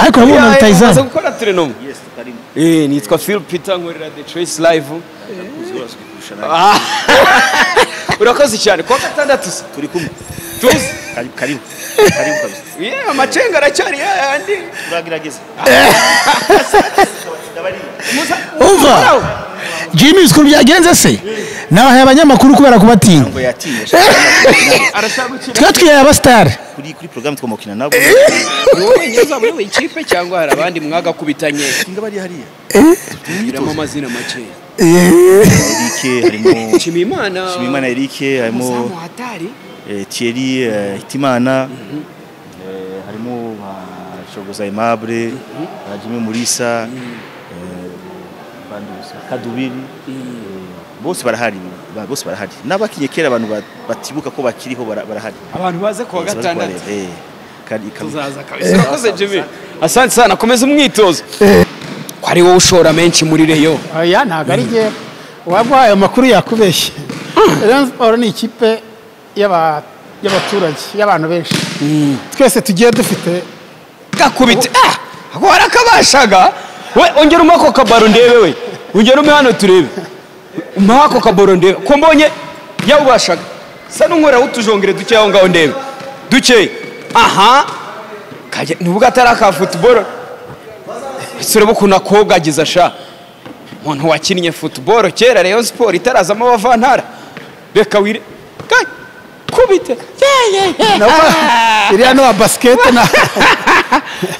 ariko urabona rutayizamu maze gukora turenumu nitwa phil peter nkorera the trace live Ah. urakoze cyane kuwa gatandatu se turi kumwe tuzi karibu karibu kabisa Yeah, amacenga aracyari yayandi turagerageza umva jimmy uzi ukuntu byagenze se nabahaye abanyamakuru kubera kubatinya ngo yatinye arashaka gukina twe twihaye abasitari kuri kuri porogaramu twamukina nabo ni wowe wenyine uzamuyoboye ikipe cyangwa hari abandi mwagakubitanye singa bari hariya biramo amazina makeya Eric harimo nshimiyimana Shimimana Eric harimo umuzamu hatari eh, Thierry eh, Hitimana eh, harimo ba Shogoza Aimable ba Jimmy Mulisa eh, bandi bose, Kadubiri eh, bose barahari ba- bose barahari n'abakinnye kera abantu ba- batibuka ko bakiriho bara- barahari abantu baze kuwa Bazi gatandatu bareba, eh, kandi- kandi- tuzaza kabisa urakoze jimmy asante sana komeza umwitozo ko ari wowe ushora menshi muri reyo oya ntabwo ari njye waba ayo makuru yakubeshye Rayon Sport ni ikipe y'aba- y'abaturage y'abantu benshi twese tugiye dufite gakubite ah warakabashaga we ongera umpe ako kabaro ndebe we ongera umpe hano turebe umpe ako kabaro ndebe ko mbonye yawubashaga sa n'unkorera utujongere dukeya aho ngaho ndebe dukeya aha kajya nubwo atari aka futuboro ese ureba ukuntu akogagiza sha umuntu wakinnye futuboro kera rayon siporo itarazamo abavantara reka wire Ka- kubite ye ye ye nabo iriya n'uwa basikete na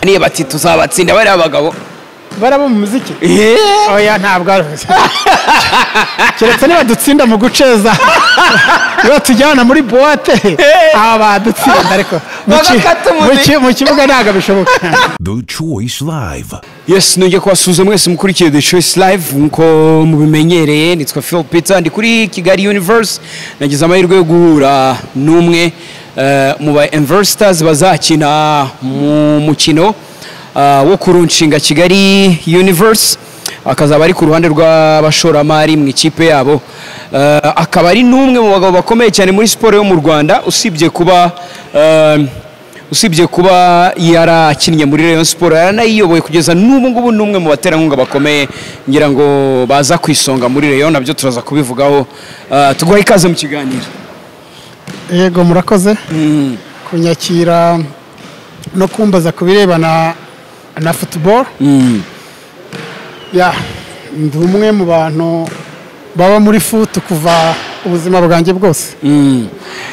niyo bati tuzabatsinda bariya bagabo baraba mu muziki Eee! oya ntabwo ari keretse niba dutsinda mu guceza niba tujyana muri buwate aba badutsinda ariko mu ki- Bagakata mu ki- umuziki. mu kibuga ntabwo bishoboka The Choice Live. yes nongeye kubasuhuza mwese mukurikiye the choice live nk'uko mubimenyereye nitwa phil peter ndi kuri kigali universe nagize amahirwe yo guhura n'umwe eh, mu ba universitars bazakina mu mukino ah, wo kurunshinga kigali universe akazaba ari ku ruhande rw'abashoramari mu ikipe yabo Eh, akaba ari n'umwe mu bagabo bakomeye cyane muri siporo yo mu rwanda usibye kuba eh, usibye kuba yarakinnye muri rayon siporo yaranayiyoboye kugeza n'ubu ngubu ni umwe mu baterankunga bakomeye ngira ngo baza ku isonga muri rayon nabyo turaza kubivugaho Eh, tuguha ikaze mu kiganiro yego murakoze kunyakira no kumbaza ku birebana na futuboro ya ndi umwe mu bantu baba muri futu kuva ubuzima bwanjye bwose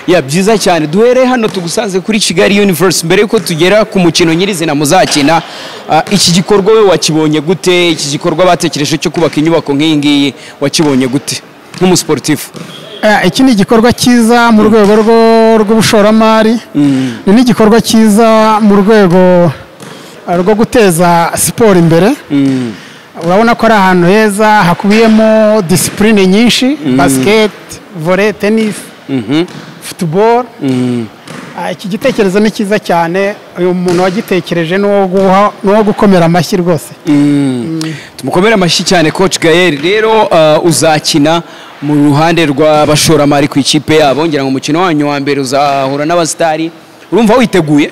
ya byiza cyane duhere hano tugusanze kuri kigali universe mbere yuko tugera ku mukino nyirizina muzakina ah, iki gikorwa we wakibonye gute iki gikorwa batekereje cyo kubaka inyubako nk'iyi ngiyi wakibonye gute nk'umusiporutifu Eh, iki ni igikorwa cyiza mu rwego rwo- rw'ubushoramari ni n'igikorwa cyiza mu rwego eh, rwo guteza siporo imbere urabona ko ari ahantu heza hakubiyemo disipurine nyinshi basiketi vore tenisi futuboro Ah, iki gitekerezo ni cyiza cyane uyu muntu wagitekereje ni uwo guha- ni uwo gukomera amashyi rwose tumukomere amashyi cyane coach gael rero ah, uzakina mu ruhande rw'abashoramari ku ikipe yabo ngira ngo umukino wanyu wa mbere uzahura n'abasitari urumva witeguye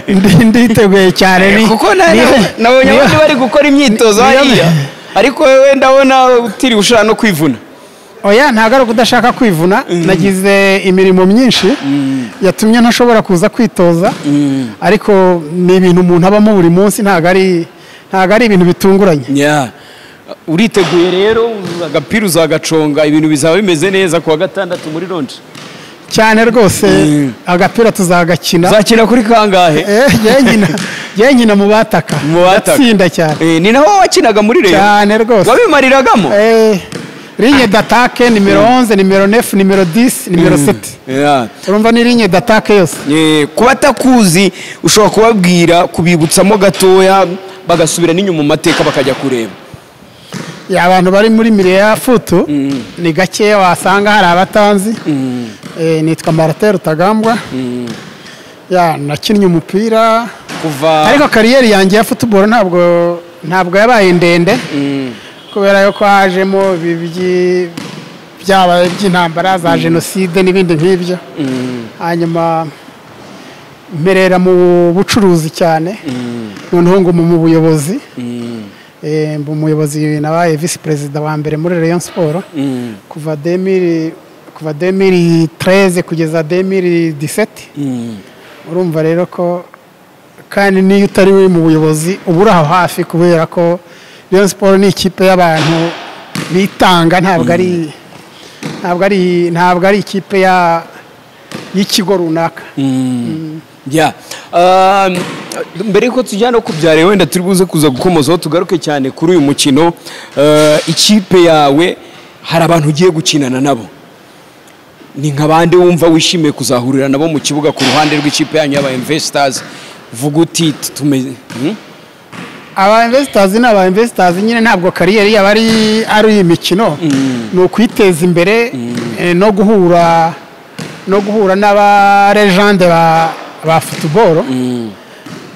Ndi- nditeguye cyane ni- kuko na- ni- na- nabonye ni- abandi bari gukora imyitozo niyo- hariya ariko wowe ndabona utiriwe ushaka no kwivuna oya ntabwo ari ukudashaka kwivuna nagize imirimo myinshi yatumye ntashobora kuza kwitoza ariko ni ibintu umuntu abamo buri munsi ntabwo ari ntabwo ari ibintu bitunguranye Yeah. uriteguye rero agapira uzagaconga ibintu bizaba bimeze neza kuwa gatandatu muri lonje cyane rwose agapira tuzagakina uzakina kuri kangahe Eh, jyewe nkina- jyewe nkina mu bataka Mu bataka. ndatsinda cyane Eh, ni naho wakinaga muri reyo cyane rwose wabimariragamo Eh, linye datake nimero 11 nimero 9 nimero 10 nimero 7 Yeah. urumva ni linye datake yose Eh, ku batakuzi ushobora kubabwira kubibutsamo gatoya bagasubira n'inyuma mu mateka bakajya kureba Ya, abantu bari muri miriya futu ni gakeya wasanga hari abatanzi Eh, nitwa marate rutagambwa Ya, nakinnye umupira kuva ariko kariyeri yanjye ya futuboro ntabwo ntabwo yabaye ndende kubera yuko hajemo ibibyi byabaye by'intambara za jenoside n'ibindi nk'ibyo hanyuma mperera mu bucuruzi cyane noneho nguma mu buyobozi Eh, mba umuyobozi nabaye visi perezida wa mbere muri Rayon Sport kuva 2000 kuva 2013 kugeza 2017 urumva rero ko kandi niyo utari we mu buyobozi uba uri aho hafi kubera ko Rayon Sport ni ikipe y'abantu bitanga ntabwo ari ntabwo ari ntabwo ari ikipe ya y'ikigo runaka Yeah. Um, mbere yuko tujya no kubyara wenda turi buze kuza gukomozaho tugaruke cyane kuri uyu mukino uh, ikipe yawe hari abantu ugiye gukinana nabo ni nka bande wumva wishimiye kuzahurira nabo mu kibuga ku ruhande rw'ikipe yanyu y'aba investors vuga uti tumeze hmm? aba investors ni aba investors nyine ntabwo kariyeri yaba ari ari iyi mikino ni ukwiteza imbere eh, no guhura no guhura n'aba legende ba ba football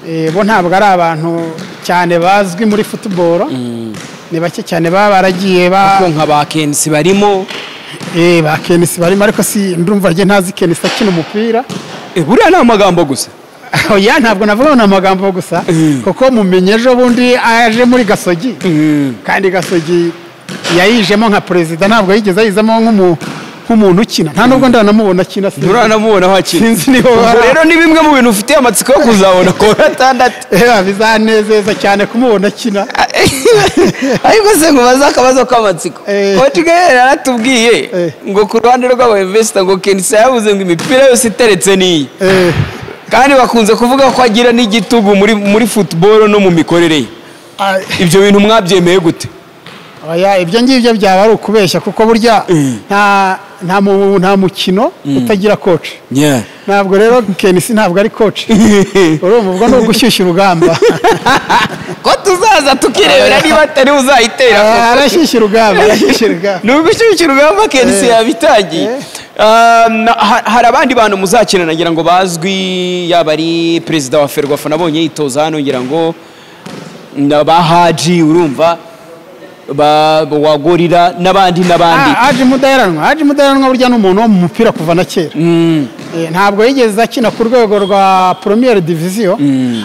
Eh, bo ntabwo ari abantu cyane bazwi muri football ni bake cyane baba baragiye ba ko nka ba kenisi barimo eh, ba kenisi barimo ariko si ndumva rye ntazi kenisi akina umupira Eh, buriya ni amagambo gusa oya ntabwo navuga ngo ni amagambo gusa kuko mumenye ejo bundi aje muri gasogi kandi gasogi yayijemo nka perezida ntabwo yigeze ayizamo nk'umu- nk'umuntu ukina nta nubwo ndanamubona akina sinzi. nturanamubona hakiri Sinzi niba ubwo wara- rero ni bimwe mu bintu ufitiye amatsiko yo kuzabona ku wa gatandatu Ewa, bizanezeza cyane kumubona akina ariko se ngo baze akabazo k'amatsiko Eh. otigaere aratubwiye Eh. ngo ku ruhande rw'abayivesita ngo kenisa yavuze ngo imipira yose iteretse n'iyi Eh, kandi bakunze kuvuga ko agira n'igitugu muri muri futuboro no mu mikorere ye a- ibyo bintu mwabyemeye gute oya, ibyo ngibyo byaba ari ukubeshya kuko burya nta nta mu- nta mukino utagira koci ntabwo rero kenisi ntabwo ari koci urumva ubwo ni ugushyushya urugamba ko tuzaza tukirebera niba atari uzayitera koko. arashyushya urugamba arashyushya urugamba ni ugushyushya urugamba kenisi yabitangiye Um, ha- hari abandi bantu muzakina nagira ngo bazwi yaba ari perezida wa ferwafa nabonye yitoza hano ngira ngo na ba haji urumva ba ba- wa gorira n'abandi n'abandi Ah, Haji Mudaheranwa Haji Mudaheranwa burya ni umuntu wo mu mupira kuva na kera Eh, ntabwo yigeze akina ku rwego rwa Premier Division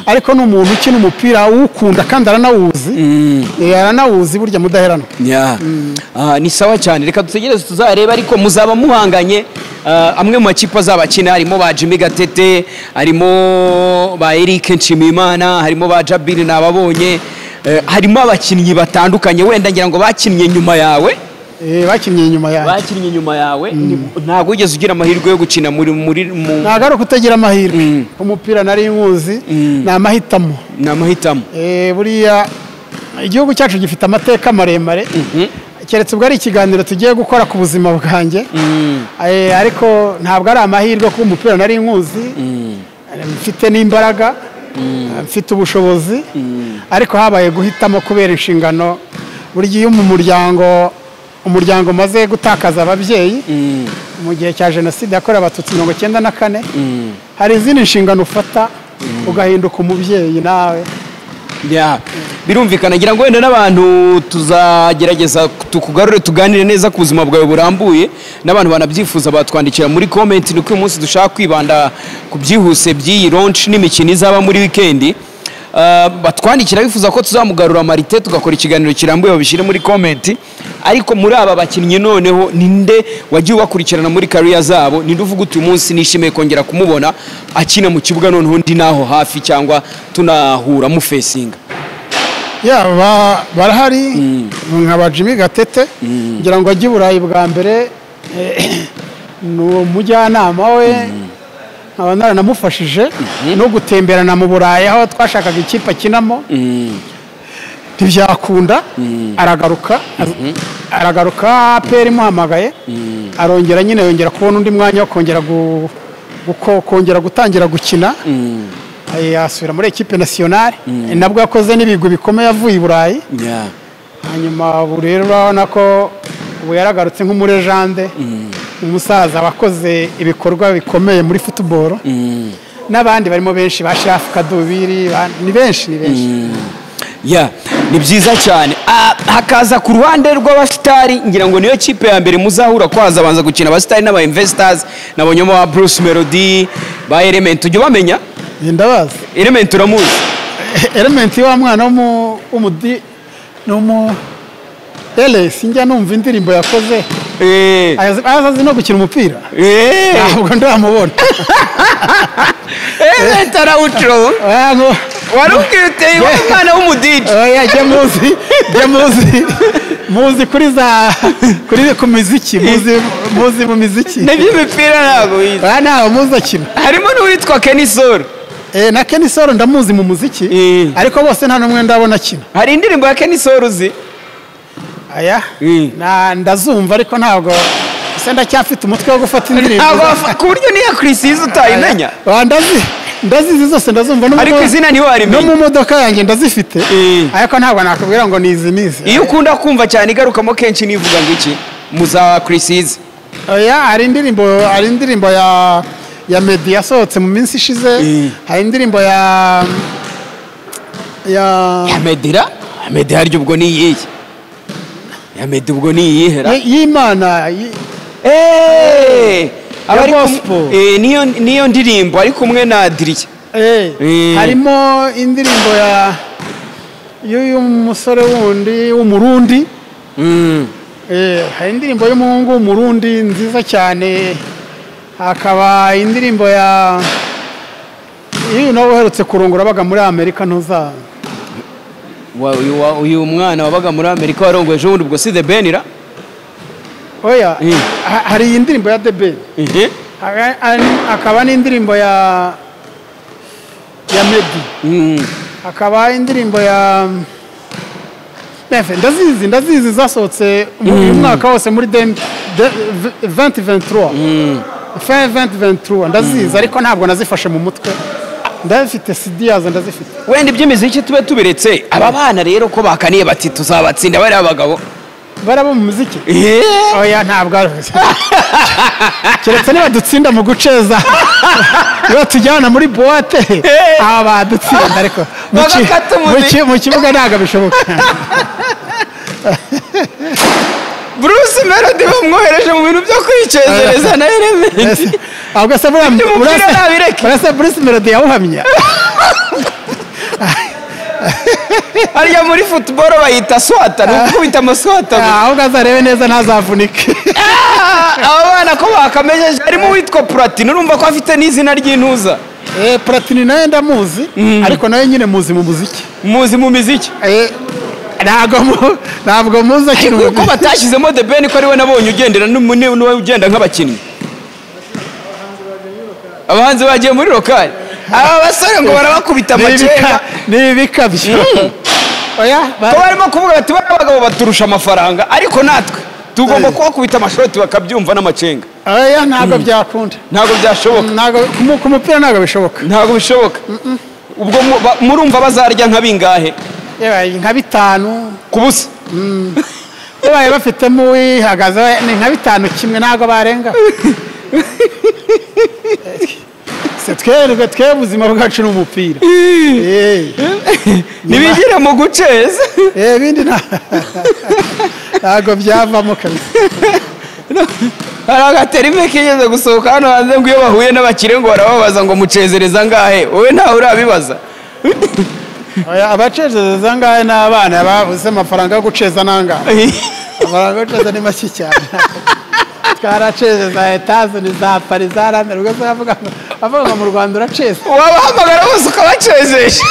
ariko ni umuntu ukina umupira awukunda kandi aranawuzi Eh, aranawuzi burya Mudaheranwa Yeah. Ah, ni sawa cyane reka dutegereze tuzareba ariko muzaba muhanganye ah, amwe mu makipe azaba akina harimo ba Jimmy Gatete harimo ba Eric Nshimiyimana harimo ba Jabiri Nababonye eh, harimo abakinnyi batandukanye wenda ngira ngo bakinnye nyuma yawe Eh, bakinnye inyuma yanjye bakinnye nyuma yawe ni- ntabwo wigeze ugira amahirwe yo gukina muri muri mu ntabwo ari ukutagira amahirwe umupira nari nywuzi ni amahitamo ni amahitamo Eh, buriya igihugu cyacu gifite amateka maremare keretse ubwo ari ikiganiro tugiye gukora ku buzima bwanjye Eh, ariko ntabwo ari amahirwe kuba umupira nari nkuzi Eh, mfite n'imbaraga eh, mfite ubushobozi ariko habaye guhitamo kubera inshingano burya iyo mu muryango umuryango umaze gutakaza ababyeyi mu gihe cya jenoside yakorewe abatutsi mirongo icyenda na kane hari izindi nshingano ufata ugahinduka umubyeyi nawe Yeah. birumvikana ngira ngo wenda n'abantu tuzagerageza tukugarure tuganire neza ku buzima bwawe burambuye n'abantu banabyifuza batwandikira muri comment ni uko uyu munsi dushaka kwibanda ku byihuse by'iyi launch n'imikino izaba muri wikendi Uh, batwandikira bifuza ko tuzamugarura marite tugakora ikiganiro kirambuye babishyire muri comment ariko muri aba bakinnyi noneho ninde wagiye ubakurikirana muri kariya zabo ninde uvuga uti uyu munsi nishimiye kongera kumubona akina mu kibuga noneho ndi naho hafi cyangwa tunahura mufesinga ya ba- barahari nka ba jimmy gatete ngira ngo ajye i burayi bwa mbere eh, ni umujyanama we nkaba naranamufashije no gutemberana mu burayi aho twashakaga ikipe akinamo ntibyakunda aragaruka aragaruka peri imuhamagaye arongera nyine yongera kubona undi mwanya wo kongera gu- guko- kongera gutangira gukina Eh, asubira muri ekipe nasiyonari nabwo yakoze n'ibigwi bikomeye avuye i burayi hanyuma ubu rero urabona ko ubu yaragarutse nk'umurejande umusaza wakoze ibikorwa bikomeye muri futuboro n'abandi barimo benshi ba shafu kadubiri ba- ni benshi ni benshi ya ni byiza cyane Ah, hakaza ku ruhande rw'abasitari ngira ngo niyo kipe ya mbere muzahura ko hazabanza gukina abasitari n'aba investors nabonyemo ba bruce melody ba element ujya ubamenya iyi ndabazi elementi uramuzi elementi wa mwana w'umu- w'umudi ni umu eresi njya numva indirimbo yakoze Eh, Ayazi- ayazi azi no gukina umupira eh, ntabwo ndamubona elementi arawucoba Ah, ngo- warubwira uteye wowe umwana w'umudigi oya jya muzi jya muzi muzi kuri za kuri ku miziki muzi muzi mu miziki n'iby'imipira ntabwo bizi aha ntawe muzi akina harimo n'uwitwa kenisoro Eh, na kenisoro ndamuzi mu muziki Eh. ariko bose nta n'umwe ndabona akina hari indirimbo ya kenisoro uzi aya Eh. na- ndazumva ariko ntabwo se ndacyafite umutwe wo gufata indirimbo ntabwo wafa- ku buryo n'iya kirisi yize utayimenya Ah, ndazi ndazizi zose ndazumva no mu- ariko izina no ntiwarimenya mu modoka yanjye ndazifite Eh. ariko ntabwo nakubwira ngo ni izi nizi iyo ukunda kumva cyane igarukamo kenshi n'ivuga ngo iki mu za kirisi yize oya hari indirimbo hari indirimbo ya ya medi yasohotse mu minsi ishize hari indirimbo ya ya medira medira harya ubwo ni iyihe ya medi ubwo ni iyihe ra? y- y'imana y- Eh, aba ari kum- gospel. eh, niyo niyo ndirimbo ari kumwe na diriya eh, Eh. harimo indirimbo ya y'uyu musore wundi w'umurundi Eh, hari indirimbo y'umuhungu w'umurundi nziza cyane hakaba indirimbo ya iyo nawe uherutse kurongora abaga muri amerika ntuza Wa- uyu wa- uyu mwana wabaga muri amerika warongoye ejo bundi ubwo si the ben ra oya Eh. ha- hari iyi ndirimbo ya debe hakaba n'indirimbo ya ya medi Mm. hakaba indirimbo ya Nefe, ndazizi ndazizi zasohotse mu- uyu mwaka wose muri dem- de- v- 2023 fin 2023 ndazizi ariko ntabwo nazifashe mu mutwe ndazifite cd yazo ndazifite wenda iby'imiziki tube tubiretse aba bana rero ko bakaniye bati tuzabatsinda bariya bagabo baraba mu muziki Eh, oya ntabwo ari keretse niba dutsinda mu guceza niba tujyana muri buwate aba badutsinda ariko mu ki- Bagakata umubiri. mu ki- mu kibuga ntabwo bishoboka bruce melody bamwohereje mu bintu byo kwicezereza na elementi Ese- ahubwo se buriya Ibyo umupira urase- nabireke. urase Bruce Melody yawuhamya harya muri football bayita swata ni ukubita amaswata gusa. ahubwo azarebe neza ntazavunike aba bana ko bakamenyeje harimo uwitwa platini urumva ko afite n'izina ry'intuza Eh, Platini nawe ndamuzi ariko nawe nyine muzi mu muziki muzi mu miziki Eh, ntabwo mu- ntabwo muzi akina ko umuziki batashyizemo the ben ko ariwe nabonye ugendera n'umu- n'uwo ugenda nk'abakinnyi abahanzi bagiye muri lokari aba basore ngo barabakubita Ni ibika- amakenga ni ibikabyo oya ba- ko barimo kuvuga bati bariya bagabo baturusha amafaranga ariko natwe tugomba kubakubita amashoti bakabyumva n'amacenga oya ntabwo byakunda ntabwo byashoboka Ntabwo- ku mu- ku mupira ntabwo bishoboka ntabwo bishoboka ubwo mu- ba- murumva bazarya nka bingahe Yewe, nka bitanu ku busa babaye bafitemo uwihagaze ni nka bitanu kimwe ntabwo barenga se twebwe twebwe ubuzima bwacu ni umupira Eh, ntibigire mu guceza eh, ibindi nta- ntabwo byavamo kabisa hari agaterime kigeze gusohoka hano hanze ngo iyo bahuye n'abakire ngo barababaza ngo mucezereza angahe wowe ntawe urabibaza Oya, abacezereza ngahe ni abana babuze amafaranga yo guceza n'angahe amafaranga yo guceza ni make cyane twaracezeza etaje ni za pari za rame ubwo se bavuga ngo bavuga ngo mu rwanda uraceza wabahamagara bose ukabacezesha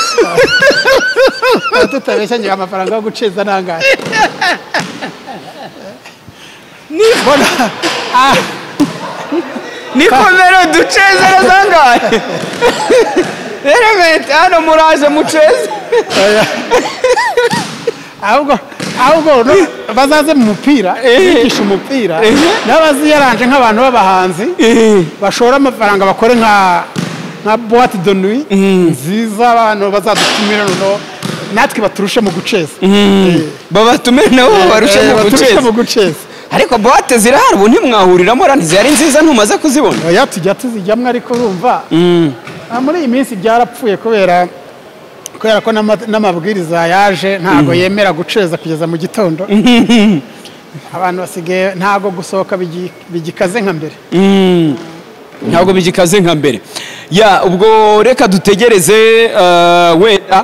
tutabeshya ngira amafaranga yo guceza n'angahe nikomere ducezereza angahe elementi hano muraje muceze ahubwo ahubwo no- bazaze mu mupira bigisha umupira n'abaziyaranje nk'abantu b'abahanzi bashora amafaranga bakore nka nka boite de nuit nziza abantu bazadutumira noneho natwe baturushe mu guceza babatumire nabo babarushe Eh, mu baturushe mu guceza guceza ariko bote zirahari ubu ntimwahuriramo ra ntizari nziza ntumaze kuzibona oya tujya tuzijyamo ariko urumva Ah, muri iyi minsi byarapfuye kubera kubera ko n'ama- n'amabwiriza yaje ntabwo yemera guceza kugeza mu gitondo abantu basigaye ntabwo gusohoka bigi- bigikaze nka mbere ntabwo bigikaze nka mbere ya ubwo reka dutegereze eh, wenda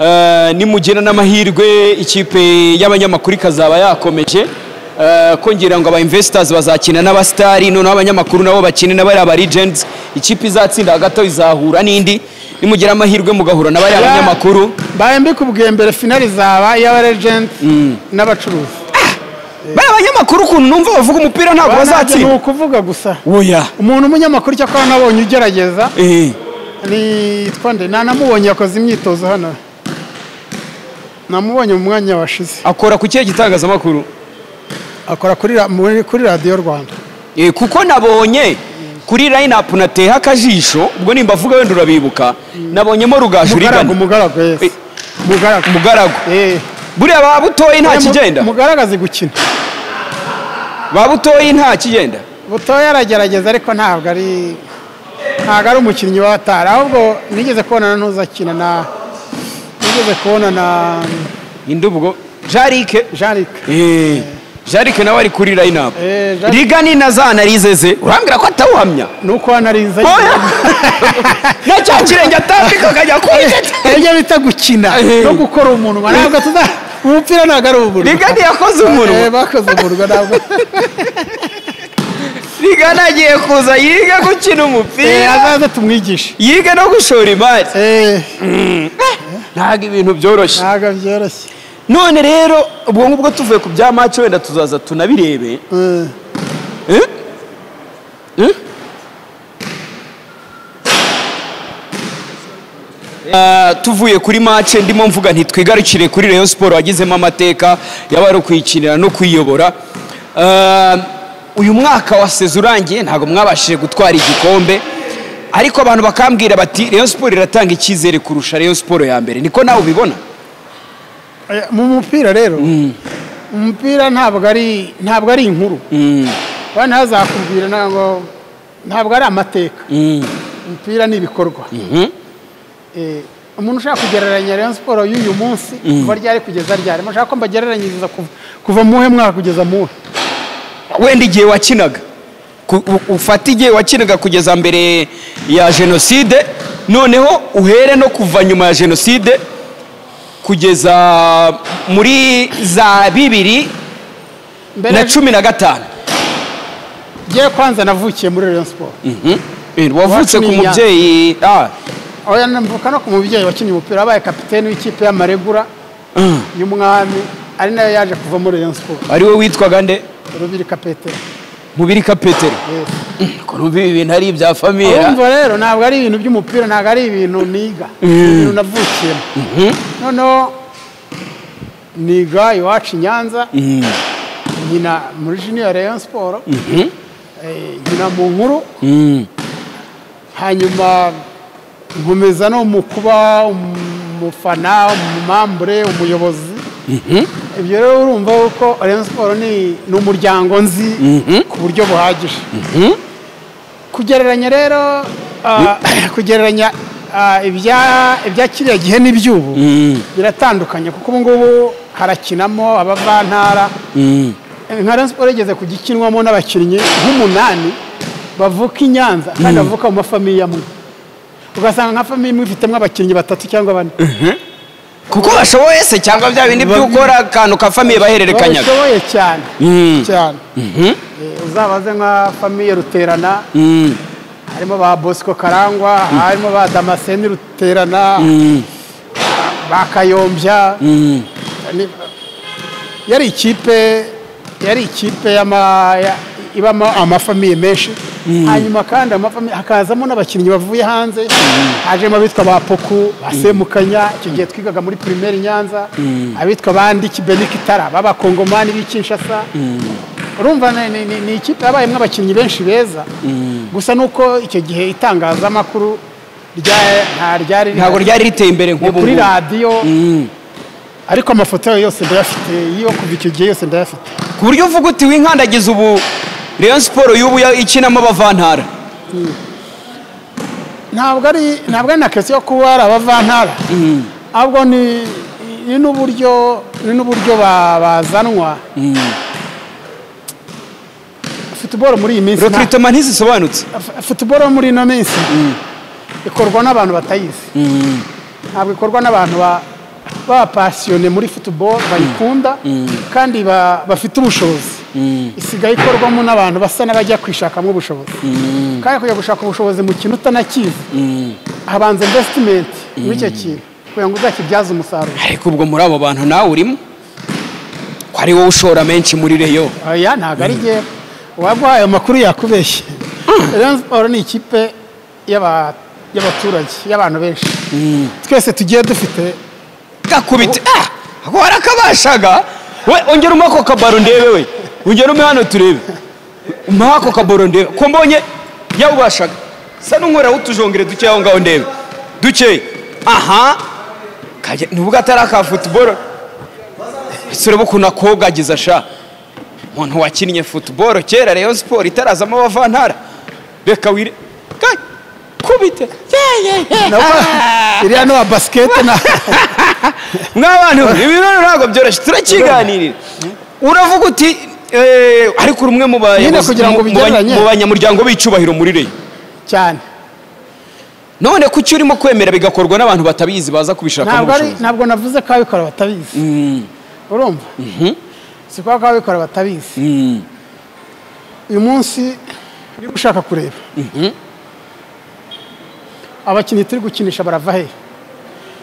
eh, nimugira n'amahirwe ikipe y'abanyamakuru ikazaba yakomeje eh, ko ngira ngo aba investors bazakina n'abasitari noneho abanyamakuru nabo bakine na bariya ba legends ikipe izatsinda hagati aho izahura n'indi nimugira amahirwe mugahura na bariya banyamakuru mbaye mbikubwiye mbere finali zaba iy'aba legend n'abacuruzi bariya banyamakuru ukuntu numva bavuga umupira ntabwo ni bazatsinda ukuvuga gusa oya umuntu umunyamakuru cyakora nabonye ugerageza eh nitwa nde nanamubonye yakoze imyitozo hano namubonye mu mwanya washize akora ku kihe gitangazamakuru akora kuri ra- muri- kuri radiyo rwanda Eh, kuko nabonye kuri line up nateye akajisho ubwo nimba avuga wenda urabibuka nabonyemo mugaragu rugajurigana mugaragu Eh. yes mugaragu mugaragu Eh. buriya ba butoyi nta Eh, mu- kigenda mugaragu azi gukina ba butoyi nta kigenda butoya aragerageza ariko ntabwo ari ntabwo ari umukinnyi wa atari ahubwo nigeze kubonana n'uzakina na nigeze kubona na ninde ubwo jarike jean Eh, jarike nawe ari kuri line up Eh, Jarike- rigani na za narizeze urambwira ko atawuhamya ni uko wanariza oya na cya kirenge atambika akajya kwigeta ibyo bita gukina Eh. no gukora umuntu ntabwo tuza umupira ntabwo ari uburyo rigani yakoze umunwa Eh, bakoze umurwa ntabwo rigani agiye kuza yige gukina Eh, umupira azaze tumwigishe yige no gushora imari Eh, ntabwo ibintu byoroshye ntabwo byoroshye none rero ubwo ngubwo tuvuye ku bya mace wenda tuzaza tunabirebe Eh, Eh? Eh? Ah, tuvuye kuri mace ndimo mvuga ntitwigarukire kuri rayon siporo wagizemo amateka yaba ari ukuyikinira no kuyiyobora Ah, uyu mwaka wa sezo urangiye ntabwo mwabashije gutwara igikombe ariko abantu bakambwira bati rayon siporo iratanga icyizere kurusha rayon siporo ya mbere niko nawe ubibona eh, mu mupira rero umupira ntabwo ari ntabwo ari inkuru bana hazakubwira ntabwo ntabwo ari amateka umupira ni ibikorwa Eh, umuntu ushaka kugereranya Rayon Sport y'uyu munsi kuva ryari kugeza ryari mushaka ko mbagereranyiriza kuva- kuva muhe mwaka kugeza muhe wenda igihe wakinaga Ku- u- ufate igihe wakinaga kugeza mbere ya jenoside noneho uhere no kuva nyuma ya jenoside kugeza muri za bibiri na mbere cumi na gatanu ngiye kwanza navukiye muri Rayon Sport Eh, wavutse Iwacu ku ni iya- mubyeyi ah, oya mvuka no ku mubyeyi wakinnye umupira wabaye kapiteni w'ikipe y'amaregura y'umwami ari nayo yaje kuva muri Rayon Sport ari we witwaga nde rubirika petero mubirika petero ko numva ibi bintu ari ibya famiye urumva rero ntabwo ari ibintu by'umupira ntabwo ari ibintu niga ni ibintu navukiyemo noneho niga iwacu i nyanza nkina muri junior rayon siporo nkina mu nkuru hanyuma nkomeza no mu kuba umufana umumambure umuyobozi ibyo rero urumva ko rayon siporo ni ni umuryango nzi ku buryo buhagije kugereranya rero ah, kugereranya ah, ibya ibya kiriya gihe n'iby'ubu biratandukanye kuko ubu ngubu harakinamo abavantara nka Rayon Sport igeze kugikinwamo n'abakinnyi nk'umunani bavuka i Nyanza kandi bavuka mu mafamiye amwe ugasanga nka famiye imwe ifitemo abakinnyi batatu cyangwa bane kuko bashoboye se cyangwa bya bindi byo gukora akantu ka famiye bahererekanyaga bashoboye cyane Mm. cyane Eh, uzabaze nka famiye ruterana Mm. harimo ba bosco karangwa harimo ba damascene ruterana ba kayombya Ni- yari ikipe yari ikipe y'ama- ya- ibamo amafamiye menshi hanyuma kandi amafamiye hakazamo n'abakinnyi bavuye hanze hajemo abitwa ba poku ba semukanya icyo gihe twigaga muri primaire i nyanza abitwa bandi kibenikitara b'abakongomani b'i kinshasa urumva ni- ni- ni- ni ikipe yabayemo abakinnyi benshi beza gusa nuko icyo gihe itangazamakuru rya- nta ryari rihari. ntabwo ryari riteye imbere Ni nk'ubu kuri ngubu. radiyo ariko amafoto yayo yose ndayafite iyo kuva icyo gihe yose ndayafite ku buryo uvuga uti winkandagiza ubu rayon siporo y'ubu ya- ikinamo abavantara ntabwo ari ntabwo ari na kesi yo kuba ari abavantara ahubwo ni ni n'uburyo ni n'uburyo ba- bazanwa futuboro muri iyi minsi nta- rekiritoma ntizisobanutse f- futuboro yo muri ino minsi ikorwa n'abantu batayizi ntabwo ikorwa n'abantu ba- b'abapasiyone muri futuboro bayikunda kandi ba- bafite ubushobozi isigaye ikorwamo n'abantu basa n'abajya kwishakamo ubushobozi kandi kujya gushaka ubushobozi mu kintu utanakizi habanza invesitimenti muri icyo kintu kugira ngo uzakibyaze umusaruro ariko ubwo muri abo bantu nawe urimo ko ari wowe ushora menshi muri reyo oya ntabwo ari njye waba ayo makuru yakubeshye Rayon Sport ni ikipe y'aba- y'abaturage y'abantu benshi twese tugiye dufite gakubita ah ako warakabashaga we ongera umpe ako kabaro ndebe we ongera umpe hano turebe umpe ako kabaro ndebe ko mbonye yawubashaga sa n'unkorera utujongere dukeya aho ngaho ndebe dukeya aha kajya nubwo atari aka futuboro ese urebe ukuntu akogagiza sha umuntu wakinnye futuboro kera rayon siporo itarazamo abavantara reka wire Ka- kubite yeah, yeah, yeah. nabo iriya n'uwa basikete na mw'abantu ibintu ntabwo byoroshye turakiganirira uravuga uti eh, ariko uri umwe mu Nyine bayobozi- kugira ngo mu- mu ba- ubigereranye. mu banyamuryango b'icubahiro muri reyo cyane none kuki urimo kwemera bigakorwa n'abantu batabizi baza kubishakamo ntabwo ari ubushobozi ntabwo navuze ko ababikora batabizi urumva si kubera ko ababikora batabizi Mm, uyu munsi niba ushaka kureba abakinnyi turi gukinisha barava he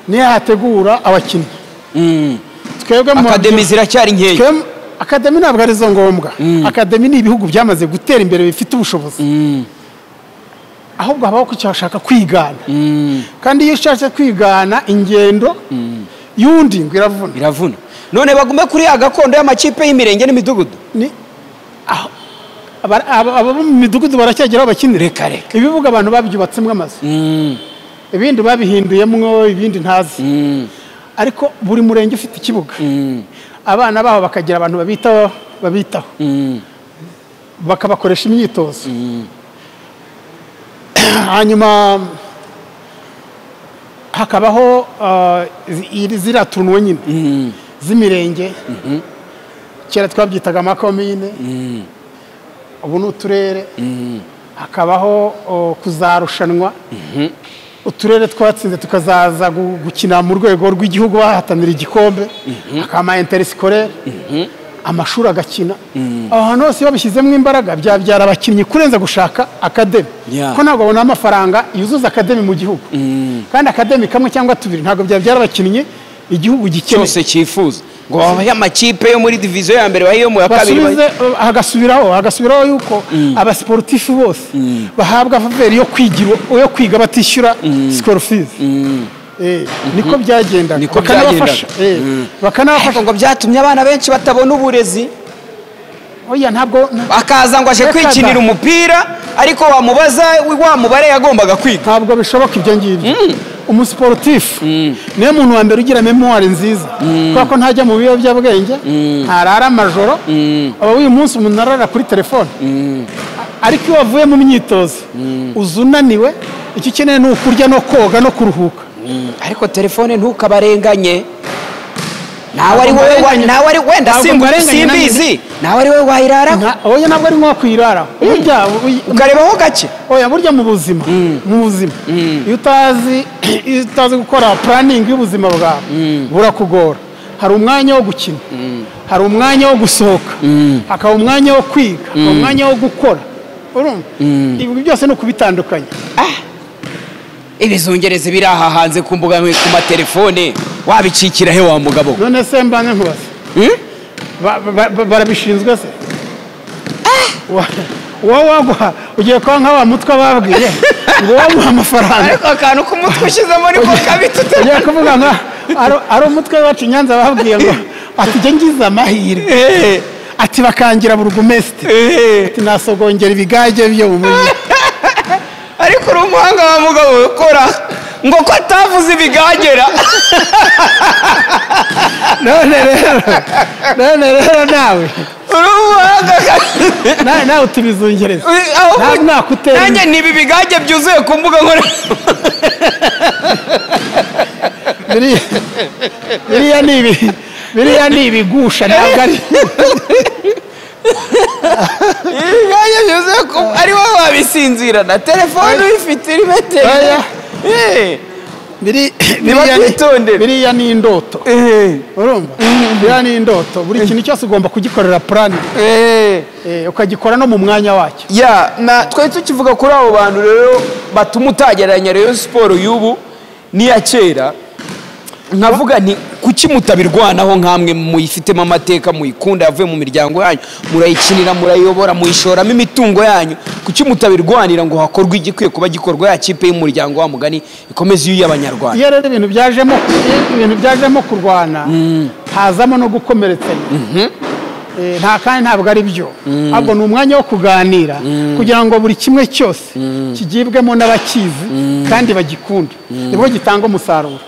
niyo hategura abakinnyi twebwe mu akademi ziracyari nkeya twebwe- akademi ntabwo arizo ngombwa akademi ni ibihugu byamaze gutera imbere bifite ubushobozi ahubwo habaho kucyashaka kwigana kandi iyo ushatse kwigana ingendo y'undi ngo iravuna biravuna none bagume kuri ya gakondo y'amakipe y'imirenge n'imidugudu ni aho aba- aba- abo mu midugudu baracyageraho bakinira reka reka ibibuga abantu babyubatsemo amazu ibindi babihinduyemwo ibindi ntazi ariko buri murenge ufite ikibuga abana baho bakagira abantu babitaho babitaho bakabakoresha imyitozo hanyuma hakabaho ah, zi- iri- ziriya turunuwe nyine z'imirenge kera twabyitaga amakomine ubu ni uturere hakabaho o, kuzarushanwa uturere twatsinze tukazaza gu- gukina mu rwego rw'igihugu bahatanira igikombe hakaba interisikore amashuri agakina aho hantu hose iyo babishyizemo imbaraga byabyara abakinnyi kurenza gushaka akademi Yeah. ko ntabwo babona amafaranga yuzuza akademi mu gihugu kandi akademi kamwe cyangwa tubiri ntabwo byabyara abakinnyi igihugu gikeneye cyose cyifuza ngo babahe amakipe yo muri diviziyo ya mbere bahe iyo mu ya kabiri bahe- basubize hagasubiraho hagasubiraho yuko abasiporutifu bose bahabwa faveri yo kwigira yo kwiga batishyura sikoro fizi Eh, niko byagenda Niko bakanabafasha byagendaga. Eh, ariko bakanabafasha ngo byatumye abana benshi batabona uburezi oya ntabwo akaza ngo aje Reka da. kwikinira umupira ariko wamubaza wa mubare yagombaga kwiga ntabwo bishoboka ibyo ngibyo umusiporutifu niwe muntu wa mbere ugira memuwari nziza kubera ko ntajya mu biyobyabwenge ntarara amajoro aba uyu munsi umuntu arara kuri telefone ariko iyo wavuye mu myitozo uza unaniwe icyo ukeneye ni ukurya no koga no kuruhuka ariko telefone ntukabarenganye nawe ari wowe wa- mbarenganye. nawe ari wenda Ntabwo simbu- mbarenganye nanjye. simbizi nawe ari wowe wayiraraho Nta- oya ntabwo ari nko kwirara burya bu- ukarebaho gake oya burya mu buzima mu buzima iyo utazi iyo utazi gukora puraningi y'ubuzima bwawe burakugora hari umwanya wo gukina hari umwanya wo gusohoka hakaba umwanya wo kwiga hakaba umwanya wo gukora urumva ibi byose ni ukubitandukanya ibizungerezi biri aha hanze ku mbuga ku matelefone wabicikira he wa mugabo we? none se mbanze nkubaze Hmm? Ba- ba- ba- barabishinzwe se Wa- wowe wagwa ugiye kuba nka wa mutwe babwiye ngo wamuha amafaranga ariko akantu k'umutwe ushyizemo niko kabi tutari ugiye kuvuga ngo ari- ari umutwe wacu i nyanza babwiye ngo ati njye ngize amahirwe Eh, ati bakangira burugumesite eh. ati nasogongera ibigage byo mu mujyi ariko uri umuhanga wa mugabo we ukora ngo ko atavuze ibigagera none rero none rero nawe uri umuhanga kandi na- nawe tubizungereze Ntabwo nakutera nanjye ni ibi bigage byuzuye ku mbuga nkorera biriya biriya ni ibi biriya ni ibigusha ntabwo ari ibigage bivuze ko ari wowe wabisinzirana telefone uyifite iri Oya. metero biri- Niba biriya ni- twitondera. biriya ni indoto urumva biriya ni indoto buri kintu cyose ugomba kugikorera purani Eh, ukagikora no mu mwanya wacyo ya na twari tukivuga kuri abo bantu rero batuma utagereranya rero siporo y'ubu n'iya kera nkavuga nti kuki mutabirwanaho nk'amwe muyifitemo amateka muyikunda yavuye mu miryango yanyu murayikinira murayobora muyishoramo imitungo yanyu kuki mutabirwanira ngo hakorwe igikwiye kuba gikorwa ya kipe y'umuryango wa mugani ikomeze iy'abanyarwanda iyo rero ibintu byajemo ibintu byajemo kurwana hazamo no gukomeretsanya Eh, nta kandi ntabwo ari byo ahubwo ni umwanya wo kuganira kugira ngo buri kimwe cyose kigibwemo n'abakizi kandi bagikunde nibwo gitanga umusaruro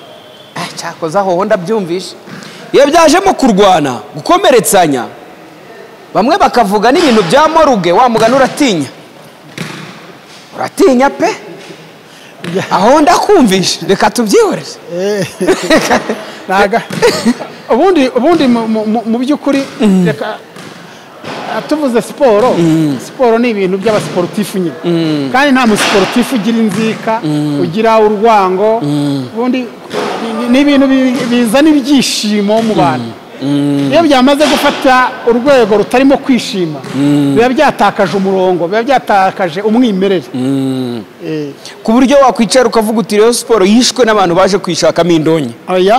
Ah, cyakoze aho ndabyumvishe iyo byajemo kurwana gukomeretsanya bamwe bakavuga n'ibintu bya moruge wa mugani uratinya uratinya pe aho ndakumvishe reka tubyihoreze Naga. ubundi ubundi mu- mu- mu- mu by'ukuri reka ah, tuvuze siporo siporo ni ibintu by'abasiporutifu nyine kandi nta musiporutifu ugira inzika ugira urwango ubundi ni- ni ibintu bi- bizana ibyishimo mu bantu iyo byamaze gufata urwego rutarimo kwishima biba byatakaje umurongo biba byatakaje umwimerere Eh, ku buryo wakwicara ukavuga uti rero siporo yishwe n'abantu baje kwishakamo indonke oya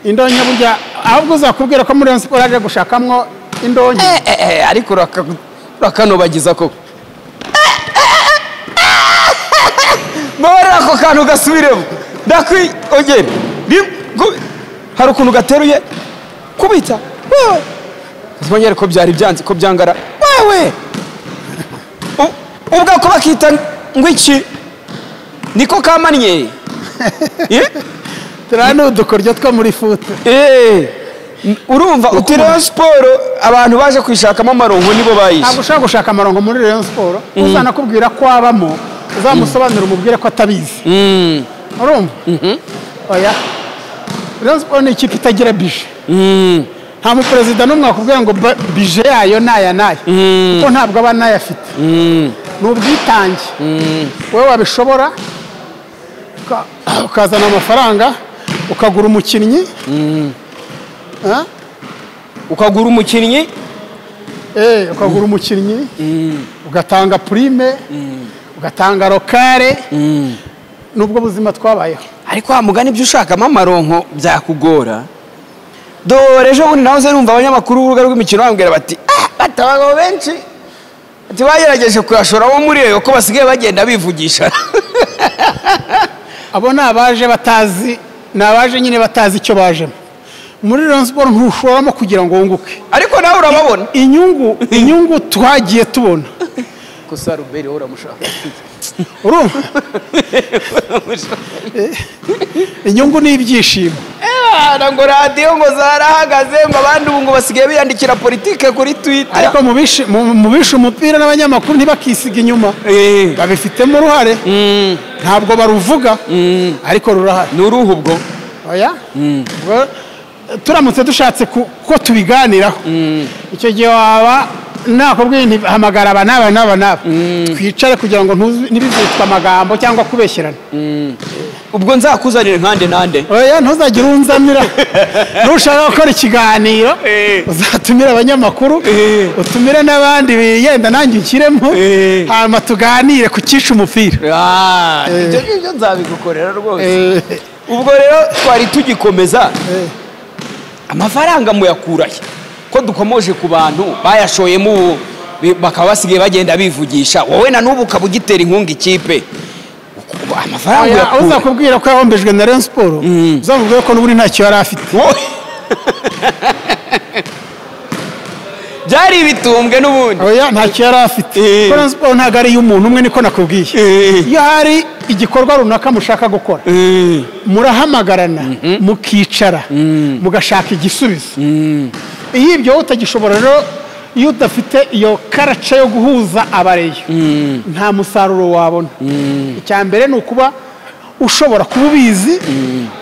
indonke burya ahubwo uzakubwira ko muri iyo siporo yaje gushakamo indonke Eh, eh, eh, ariko uraka- urakanubagiza koko mbabarira ako kantu gasubiremo ndakwi ongera rimwe kubi- hari ukuntu gateruye kubita wewe zibonyere ko byari byanze ko byangara wewe U- ubwako bakita ngo iki niko kamanye Eh? turiya ni udukoryo two muri fute Eh, n- urumva uti rero siporo abantu baje kwishakamo amarongo nibo bayishe ntabwo ushobora gushaka amarongo muri reyo siporo uzanakubwira ko abamo uzamusobanurire umubwire ko atabizi urumva oya reyo siporo ni ikipe itagira bije nta muperezida n'umwe wakubwira ngo ba- bije yayo ni aya n'aya kuko ntabwo aba anayafite ni ubwitange wowe wabishobora uka- ukazana amafaranga ukagura umukinnyi Ah? ukagura umukinnyi Eh, ukagura umukinnyi ugatanga purime ugatanga rokare n'ubwo buzima twabayeho ariko wa mugani ibyo ushakamo amaronko byakugora dore ejo bundi nahoze numva abanyamakuru b'urubuga rw'imikino bambwira bati "Ah, bati abagabo benshi bati bagerageje kuyashora bo muri eyo ko basigaye bagenda bivugisha abo ni abaje batazi ni abaje nyine batazi icyo bajemo muri Rayon Sport ntushoramo kugira ngo wunguke ariko nawe urababona inyungu inyungu twagiye tubona gusa ruberi wowe uramushaka urumva Eh, inyungu ni ibyishimo Ewana, ngo radiyo ngo zarahagaze ngo abandi ubu ngo basigaye biyandikira politike kuri twitter ariko mu bishi- mu- mu bishe umupira n'abanyamakuru ntibakisiga inyuma Eh, babifitemo uruhare ntabwo baruvuga ariko rurahari ni uruhu ubwo oya Ubwo, eh, turamutse dushatse ku- ko tubiganiraho icyo gihe waba nakubwiye nti hamagara aba n'aba n'aba n'aba twicare kugira ngo ntuzi- ntibizitwe amagambo cyangwa kubeshyerana ubwo nzakuzanire nkande nande oya ntuzagire unzanira nushaka gukora ikiganiro uzatumire abanyamakuru utumire n'abandi yenda nanjye unshyiremo Eh. hanyuma tuganire ku cyisha umupira Ah, ibyo ngibyo nzabigukorera rwose ubwo rero twari tugikomeza amafaranga muyakura he ko dukomoje ku bantu bayashoyemo ubu bi- bakaba basigaye bagenda bivugisha wowe na n'ubu ukaba ugitera inkunga ikipe Uku- amafaranga Oya, uza uyakura kubwira ko yahombejwe na Rayon Sport uzamubwira ko n'ubundi ntacyo yari afite Wowe- byari ibitumbwe n'ubundi oya ntacyo yari afite Eh. ko Rayon Sport ntabwo ari iy'umuntu umwe niko nakubwiye Eh. iyo hari igikorwa runaka mushaka gukora murahamagarana mukicara mugashaka igisubizo iyo ibyo wowe utagishobora rero iyo udafite iyo karaca yo guhuza abareyo nta musaruro wabona icya mbere ni ukuba ushobora kuba ubizi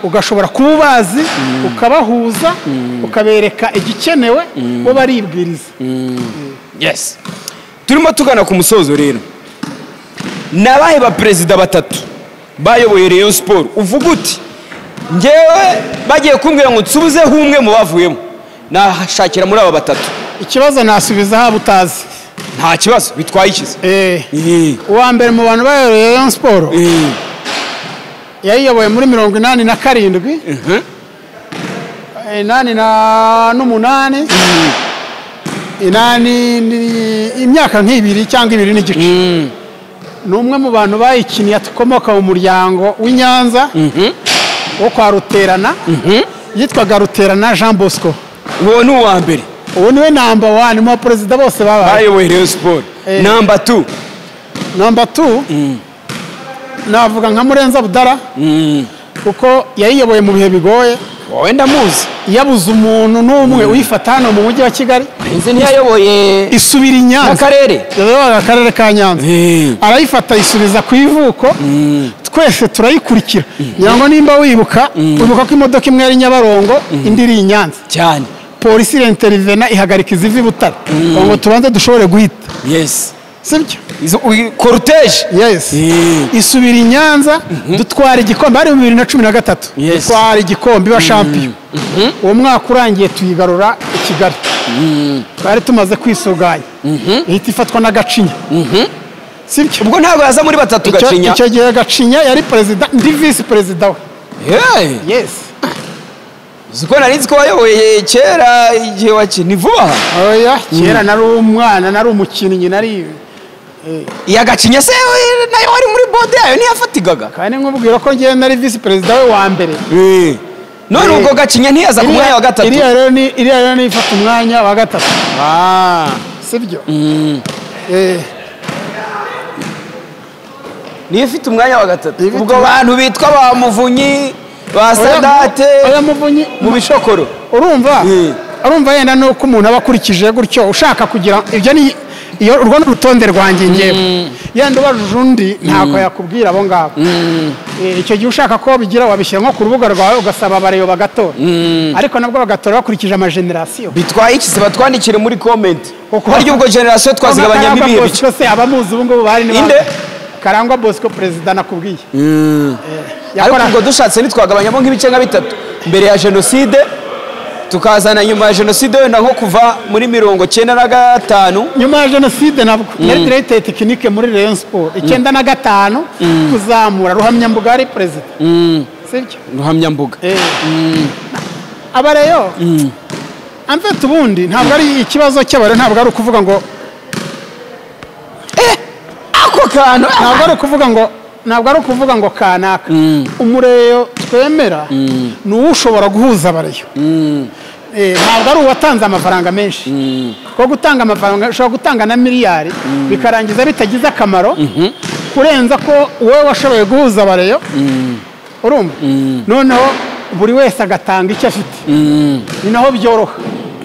ugashobora kuba ubazi ukabahuza ukabereka igikenewe bo baribwiriza yes turimo tugana ku musozo rero ni abahe ba perezida batatu bayoboye Rayon siporo uvuga uti ngewe bagiye kumbwira ngo nsubizeho umwe mu bavuyemo nashakira muri aba batatu ikibazo nasubiza haba utazi nta kibazo bitwaye ikiza Eh, Eh, uwa mbere mu bantu bayoboye Rayon siporo eh, yayiyoboye muri mirongo inani na karindwi mhm, inani na n'umunani inani ni imyaka nk'ibiri cyangwa ibiri n'igice mm, ni umwe mu bantu bayikiniye akomoka mu muryango w'i Nyanza wo kwa ruterana yitwaga ruterana jean bosco uwo ni uwa mbere uwo niwe namba wani mu baperezida bose babaye bayoboye Rayon siporo Eh. namba tu namba tu navuga nka murenza budara Mm, kuko yayiyoboye mu bihe bigoye wowe ndamuzi yabuze umuntu n'umwe uyifata hano mu mujyi wa kigali inzu ntiyayoboye isubira i nyanza akarere yayoboraga akarere ka nyanza Eh. arayifata ayisubiza ku ivuko twese turayikurikira ngira ngo nimba wibuka wibuka ko imodoka imwe yari nyabarongo indi iri i nyanza cyane polisi iri interivena ihagarika iziva i butare ngo ngo tubanze dushobore guhita yes sibyo Izo- uyi- koruteje yes Eh. isubira i nyanza dutwara igikombe hari mu bibiri na cumi na gatatu Yes. dutwara igikombe iba shampiyona uwo mwaka urangiye tuyigarura i kigali twari tumaze kwisuganya ihita ifatwa n'agacinya sibyo ubwo ntabwo yaza muri batatu Icyo- gacinya icyo gihe gacinya yari perezida ndi visi perezida we Yeah. yes uzi ko nari nzi ko wayoboye kera igihe wakina ni vuba aha oya kera nari umwana nari umukinnyi nari iya gacinya se we, nayo wari muri bode yayo ntiyafatigaga kandi nkubwira ko ngewe nari visi perezida we wa mbere none Eh. ubwo gacinya ntiyaza ku mwanya wa gatatu iriya rero ni iriya rero ni ifata umwanya wa gatatu sibyo Eh, niyo ifite umwanya wa gatatu Ifite ubwo umwanya- bantu bitwa ba muvunyi ba oya- sadate oya muvunyi mu bishokoro urumva Eh. urumva yenda nuko umuntu aba akurikije gutyo ushaka kugira ibyo ni iyo urwo ni urutonde rwanjye ngewe yenda ubajije undi ntabwo yakubwira abo ngabo Eh, icyo gihe ushaka ko bigira wabishyira nko ku rubuga rwawe ugasaba abareyo bagatora ariko nabwo bagatora bakurikije amajenerasiyo bitwaye iki se batwandikire muri comment Kuko- harya ubwo generasiyo twazigabanyamo Karangwa ibihe bike Bosco se abamuzi ubu ngubu bari ni Inde? bande? karangwa bosco perezida nakubwiye Eh, ariko yakora- ubwo dushatse ntitwagabanyamo nk'ibice nka bitatu mbere ya jenoside tukazana nyuma ya jenoside wenda nko kuva muri mirongo cyenda na gatanu nyuma ya jenoside nabwo yari diregiteri tekinike muri rayon siporo icyenda na gatanu kuzamura ruhamyambuga ari perezida sibyo ruhamyambuga Eh. abareyo amfite ubundi ntabwo ari ikibazo cy'abareyo ntabwo ari ukuvuga ngo ako kantu ntabwo ari ukuvuga ngo ntabwo ari ukuvuga ngo kanaka umureyo twemera ni uwo ushobora guhuza abareyo Eh, ntabwo ari uwatanze amafaranga menshi kuko gutanga amafaranga ushobora gutanga na miliyari bikarangiza bitagize akamaro kurenza ko wowe washoboye guhuza abareyo urumva noneho buri wese agatanga icyo afite ni naho byoroha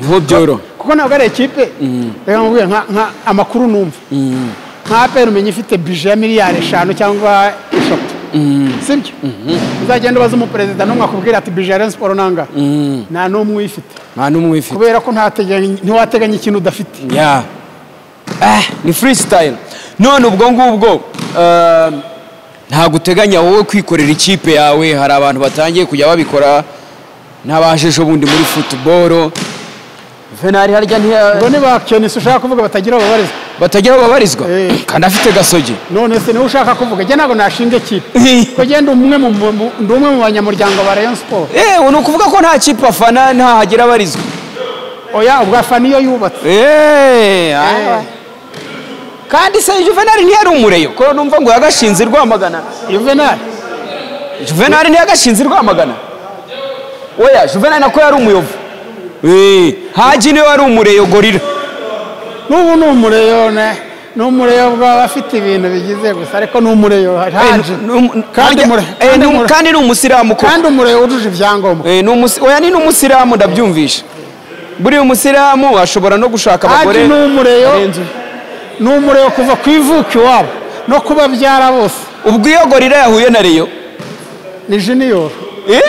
niho byoroha kuko ntabwo ari ikipe reka nkubwire nka- nka- amakuru numva nka aperi umenya ifite bije ya miliyari eshanu cyangwa eshatu sibyo uzagenda ubaza umuperezida n'umwe akubwira ati bije ya Rayon siporo nanga nta n'umwe uyifite nta n'umwe uyifite kubera ko ntateganya- ntiwateganya ikintu udafite ya Ah, ni freestyle none ubwo ngubwo eh, ntabwo uteganya wowe kwikorera ikipe yawe hari abantu batangiye kujya babikora n'abajeje ubundi muri futuboro venari harya ntiya- ubwo niba kenisi ushaka kuvuga batagira babarizwa batagira aho babarizwa Eh. kandi afite gasogi none se niwe ushaka kuvuga njye ntabwo nashinga ikipe kuko njye ndi umwe mu- mu- mu- ndi umwe mu banyamuryango ba Rayon siporo eee ni ukuvuga ko nta kipe afana ntahagira abarizwa oya ubwo afana iyo yubatse eee Eh. kandi se juvenali ntiyari umureyo ko numva ngo yagashinze i rwamagana yuvenali juvenali ntiyagashinze i rwamagana oya juvenali nako yari umuyovu eee hagi niwe wari umureyo gorira n'ubu ni umureyo ne ni umureyo bw'aba afite ibintu bigize gusa ariko ni umureyo Eh, haje ni- ni umu- kandi harya- umure eh, kandi ni umu- umure- kandi ni umusiramu ko kandi umureyo wujuje ibyangombwa Eh, ni umusi- oya ni n'umusiramu ndabyumvisha buriya umusiramu ashobora no gushaka haje abagore ni umureyo barenze umwe. ni umureyo kuva ku ivuko iwabo no kubabyara bose ubwo iyo gorira yahuye na reyo ni junior eh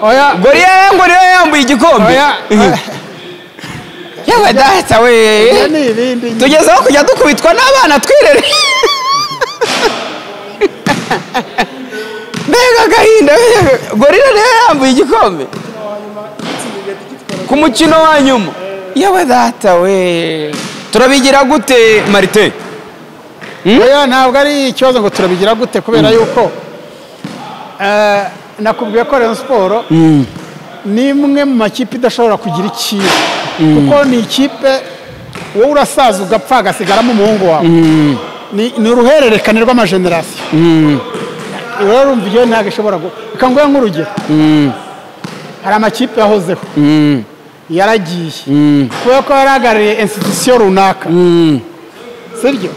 oya gorira yambaye igikombe oya oya. yewe data we Ibyo ni ibindi nyine. tugeze aho kujya dukubitwa n'abana twirere mbega agahinda gorira rero yambuye igikombe ku mukino wa nyuma yewe data we turabigira gute marite oya ntabwo ari ikibazo ngo turabigira gute kubera yuko eh, nakubwiye ko Rayon siporo ni imwe mu makipe idashobora kugira ikipe kuko ni ikipe wowe urasaza ugapfa hagasigaramo umuhungu wawe Ni- ni uruhererekane rw'amajenerasiyo rero urumva iyo ntabwo ishobora gu- reka nguhe nk'urugero hari amakipe yahozeho yaragiye kubera ko yarahagarariye institusiyo runaka sibyo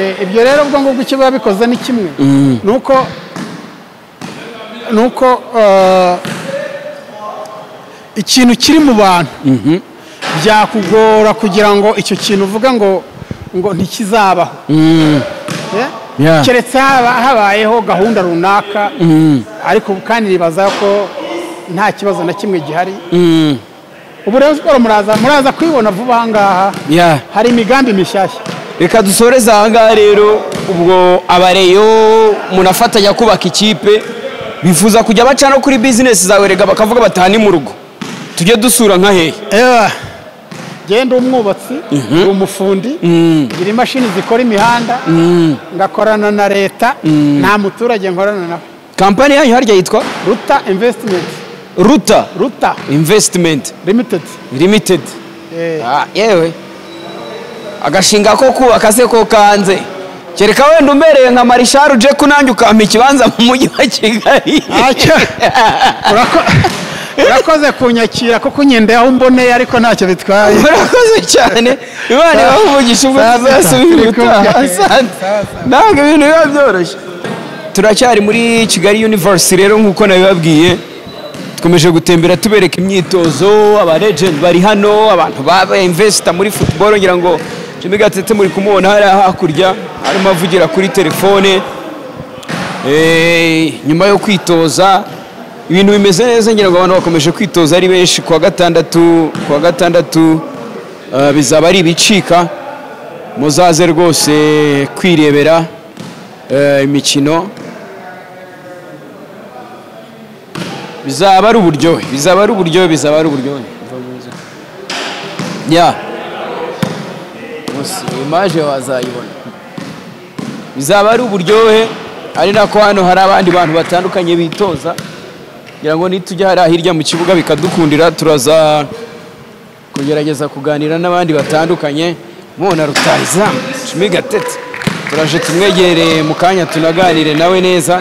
Eh, ibyo rero ubwo ngubwo icyo biba bikoze ni kimwe ni uko ni uko eh, ikintu kiri mu bantu byakugora kugira ngo icyo kintu uvuga ngo ngo ntikizabaho Eh? Yeah. keretse haba habayeho gahunda runaka ariko kandi nibaza ko nta kibazo na kimwe gihari ubu rero siporo muraza muraza kwibona vuba aha ngaha Yeah. hari imigambi mishyashya reka dusoreze aha ngaha rero ubwo abareyo munafatanya kubaka ikipe bifuza kujya baca no kuri bizinesi zawe rega bakavuga batahane mu rugo tujye dusura nka hehe Ewa, genda umwubatsi ndi umufundi ngira imashini zikora imihanda ngakorana na leta nta muturage nkorana nawe kampani yanyu harya yitwa ruta invesitimenti ruta ruta invesitimenti limitedi limitedi Eh. Ah, yewe agashinga ko kubaka se ko kanze kereka wenda umbereye nka marishari uje kunange ukampa ikibanza mu mujyi wa kigali Ntacyo. Urako- urakoze kunyakira kuko unyenda aho mboneye ariko ntacyo bitwaye murakoze cyane imana ibavugisha ubwo Saa sita. tuzasubira Turi kumwe. ubutaha asante ntabwo ibintu biba byoroshye turacyari muri kigali universe rero nk'uko nabibabwiye dukomeje gutembera tubereka imyitozo abaregenti bari hano abantu baba invesita muri football ngira ngo jimmy gatete muri kumubona hariya hakurya arimo avugira kuri telefone Eh, nyuma yo kwitoza ibintu bimeze neza ngira ngo abantu bakomeje kwitoza ari benshi kuwa gatandatu kuwa gatandatu eh, bizaba ari ibicika muzaze rwose kwirebera eh, imikino bizaba ari uburyohe bizaba ari uburyohe bizaba ari uburyohe ya Munsi, imaje wazayibona bizaba ari uburyohe ari nako hano hari abandi bantu batandukanye bitoza kugira ngo nitujya hariya hirya mu kibuga bikadukundira turaza kugerageza kuganira n'abandi batandukanye mubona rutahizamu shimi gatete turaje tumwegereye mu kanya tunaganire nawe neza